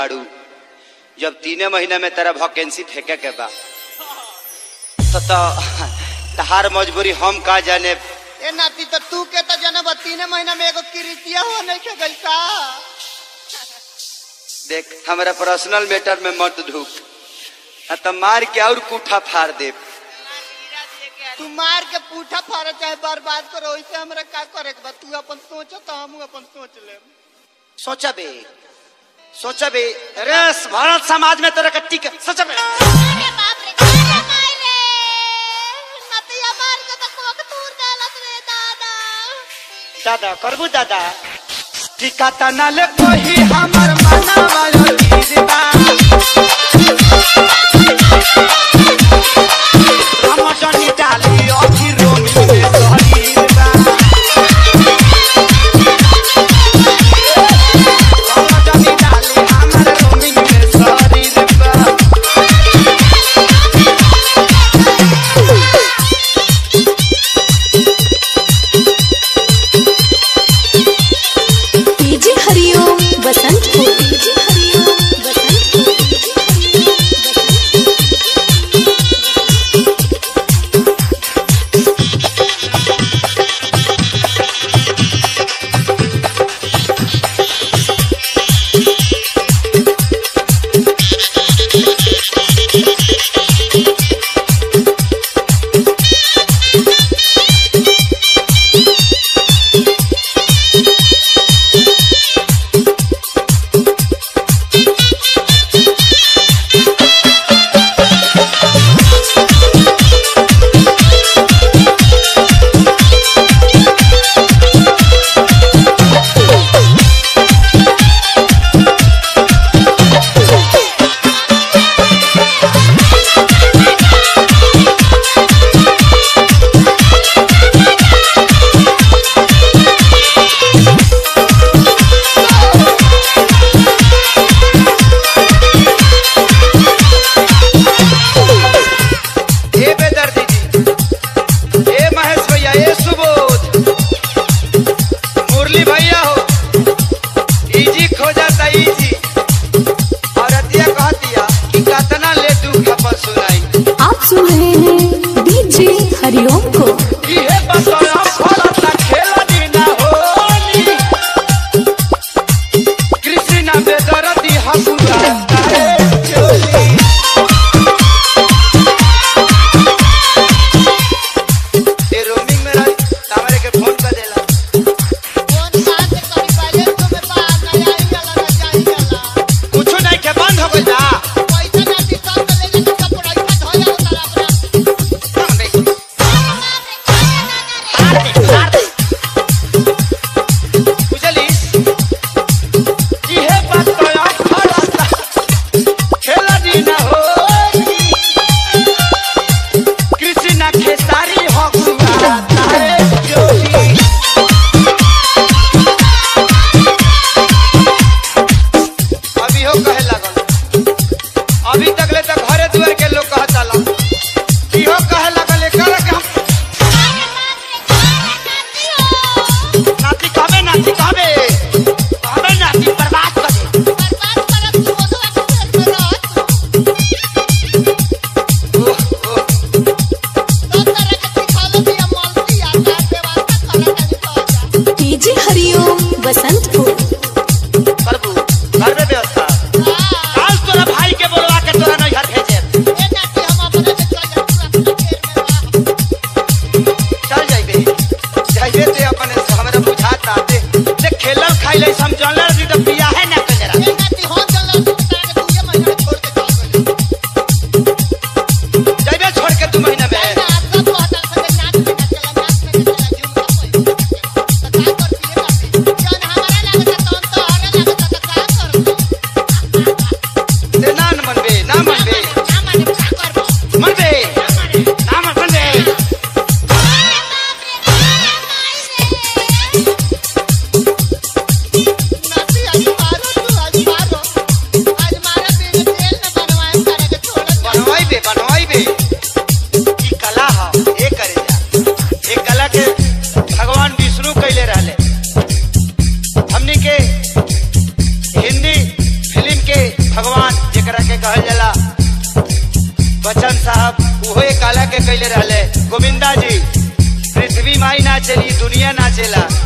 बाड़ू जब तीने महीने में तेरा वैकेंसी फेंके के बा तो, तो तहार मजबूरी हम का जाने ए नाती तो तू के तो जनब तीन महीना में एगो किरितिया हो नहीं के गई का देख हमारा पर्सनल मैटर में मत ढूक ना तो मार के और कूठा फाड़ दे तू मार के पूठा फाड़ चाहे बर्बाद करो वैसे हमरा का करे के बा तू अपन सोच तो हम अपन सोच ले सोचा बे सोचा बे अरे भारत समाज में तोरा कट्टी के सोचा बे अरे बाप रे अरे माय रे नतिया मार के तो कोक तूर डालत रे दादा दादा करबू दादा टिका तना ले कोही हमर मना वालो गिरबा हम जनी डाली अखी रोमी में सहरीबा हम जनी डाली हमर रोमी में सहरीबा डीजे हरिओम बसंत को डीजे हरिओम बसंत को ए बेदर्दी जी ए महेश भैया ए सुबोध मुरली भैया हो इजी खोजा ता इजी और अतिया कहतिया कि कतना ले दुख अपन सुनाई आप सुन रहे हैं डीजे हरिओम को इहे बतौला फलता खेला दीना होनी कृष्णा बेदर्दी हसुरा तारे चोली ए रोमिंग में रह तावरे के फोन कर देला कौन बात से करी पहले तो में बात नहीं आई गला ना जाई गला कुछ नहीं के बंद हो गइल बा पैसा नाती सब ले ले के पढ़ाई का धो जाओ तारा अपना बुझलिस इहे बात तो आज फलता खेला दीना होनी कृष्णा खेसारी हकुआ तारे जोली अभी हो कहे लागल अभी तक ले तक घरे दुआर के लोग कहता ला इहो कहे लागल एकर के हम नाती कहबे नाती कहबे कहबे नाती बर्बाद कर दे बर्बाद करब तू ओसवा के घर में रह ओह, ओह, सब तरह के सिखालो दिया मौलवी आता व्यवस्था करा के दिखा जा डीजे हरिओम बसंत को प्रभु घर में व्यवस्था काल तोरा भाई के बोलवा के तोरा बच्चन साहब उहो एक काला के कैले रहले गोविंदा जी पृथ्वी माई ना चली दुनिया ना चला